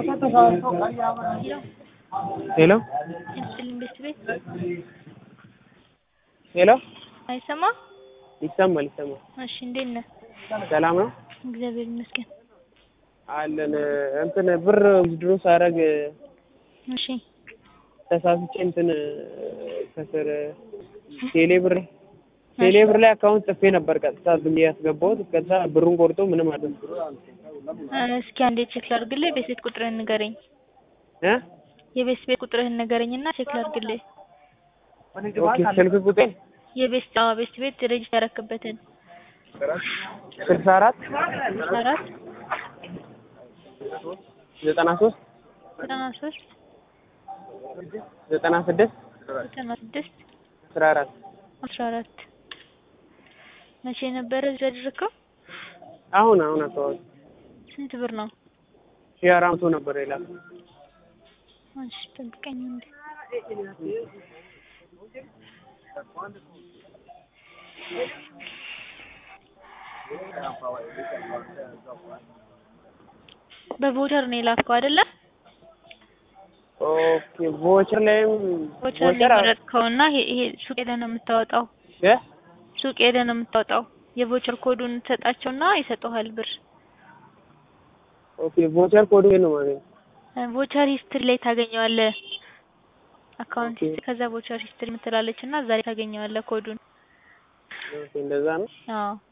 ሄሎ ይስጥልኝ ቤት ቤት ሄሎ አይሰማ ይሰማል ይሰማል። እሺ እንዴት ነህ? ሰላም ነው እግዚአብሔር ይመስገን። አለን እንትን ብር ድሮ ሳረግ እሺ ተሳስቼ እንትን ከስር ቴሌ ብር ቴሌ ብር ላይ አካውንት ጽፌ ነበር ቀጥታ ዝም ብዬ ያስገባሁት ከዛ ብሩን ቆርጦ ምንም አለ እስኪ አንዴ ቼክ ላድርግልህ። ቤት ቤት ቁጥርህን ንገረኝ። እ የቤት ቤት ቁጥርህን ንገረኝና ቼክ ላድርግልህ። ኦኬ ስልክ ቁጥር የቤት አዎ ቤት ቤት ሬጅስተር ያረክበትን ስልሳ አራት አራት ዘጠና ሶስት ዘጠና ሶስት ዘጠና ስድስት ዘጠና ስድስት አስራ አራት አስራ አራት መቼ ነበረ እዚህ ያደረግከው? አሁን አሁን አካባቢ ስንት ብር ነው? ሺህ አራት መቶ ነበር ይላል እሺ ጠብቀኝ እንዴ በቮተር ነው የላከው አይደለ? ኦኬ ቮቸር ላይም ቮቸር ነው የመረጥከውና ይሄ ይሄ ሱቅ ሄደህ ነው የምታወጣው። እ ሱቅ ሄደህ ነው የምታወጣው። የቮቸር ኮዱን ትሰጣቸውና ይሰጡሃል ብር። ኦኬ ቮቸር ኮዱ ነው ማለት ነው። ቮቸር ሂስትሪ ላይ ታገኘዋለህ። አካውንት ኦኬ። ከዛ ቮቸር ሂስትሪ የምትላለች እና እዛ ላይ ታገኘዋለህ ኮዱን። ኦኬ እንደዛ ነው። አዎ